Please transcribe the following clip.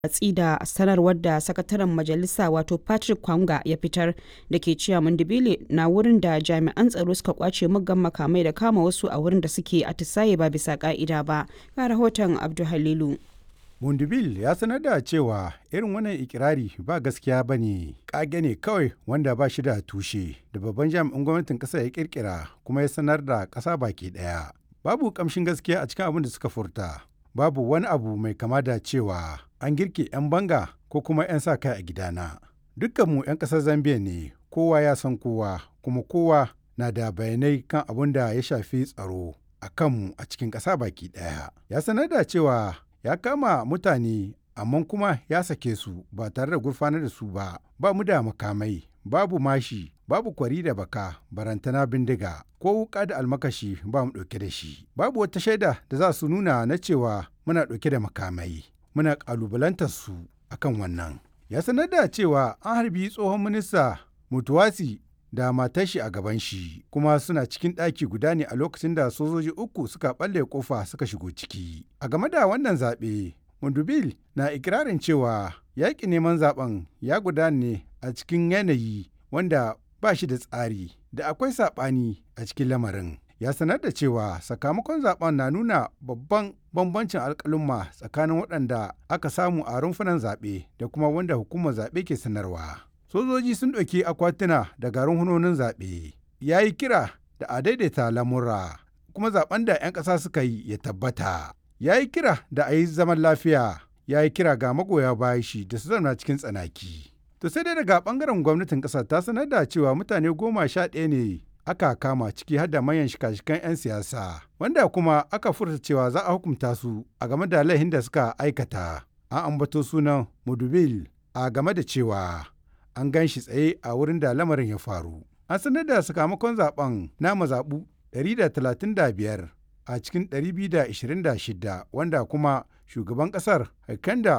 watsi da sanarwar da sakataren majalisa wato patrick kwanga ya fitar da ke cewa mandibile na wurin da jami'an tsaro suka kwace muggan makamai da kama wasu a wurin da suke atisaye ba bisa ka'ida ba ga rahoton abdu halilu Mundibil ya sanar da cewa irin wannan ikirari ba gaskiya ba ne, ƙage ne kawai wanda ba shi da tushe da babban jami'in gwamnatin ƙasa ya kirkira kuma ya sanar da ƙasa baki ɗaya. Babu ƙamshin gaskiya a cikin abin da suka furta, babu wani abu mai kama da cewa an girke 'yan banga ko kuma 'yan sa kai a gidana. Dukkanmu 'yan ƙasar Zambiya ne, kowa ya san kowa, kuma kowa na da bayanai kan abin da ya shafi tsaro a kanmu a cikin ƙasa baki ɗaya. Ya sanar da cewa ya kama mutane amma kuma ya sake su ba tare da gurfanar da su ba ba mu da makamai babu mashi babu kwari da baka barantana bindiga ko wuka da almakashi ba mu ɗauke da shi babu wata shaida da za su nuna na cewa muna ɗauke da makamai muna ƙalubalantar su akan wannan ya sanar da cewa an harbi tsohon minista mutuwasi da matar shi a gaban shi kuma suna cikin ɗaki guda ne a lokacin da sojoji uku suka ɓalle kofa suka shigo ciki a game da wannan zaɓe mundubil na ikirarin cewa yaƙi neman zaɓen ya gudana ne a cikin yanayi wanda ba shi da tsari da akwai saɓani a cikin lamarin ya sanar da cewa sakamakon zaben na nuna babban bambancin alƙalumma tsakanin waɗanda aka samu a rumfunan zaɓe da kuma wanda hukumar zaɓe ke sanarwa. sojoji sun ɗauki akwatuna da garin hunonin zaɓe ya yi kira da a daidaita lamura kuma zaben da 'yan ƙasa suka yi ya tabbata ya yi kira da a yi zaman lafiya ya yi kira ga magoya bayan shi da su zauna cikin tsanaki to sai dai daga ɓangaren gwamnatin ƙasar ta sanar da cewa mutane goma sha ɗaya ne aka kama ciki har da manyan shika-shikan 'yan siyasa wanda kuma aka furta cewa za a hukunta su a game da laihin da suka aikata an ambato sunan mudubil a game da cewa an gan shi tsaye a wurin da lamarin ya faru. An sanar da sakamakon zaben na mazaɓu 135 a cikin 226 wanda kuma shugaban ƙasar Haikanda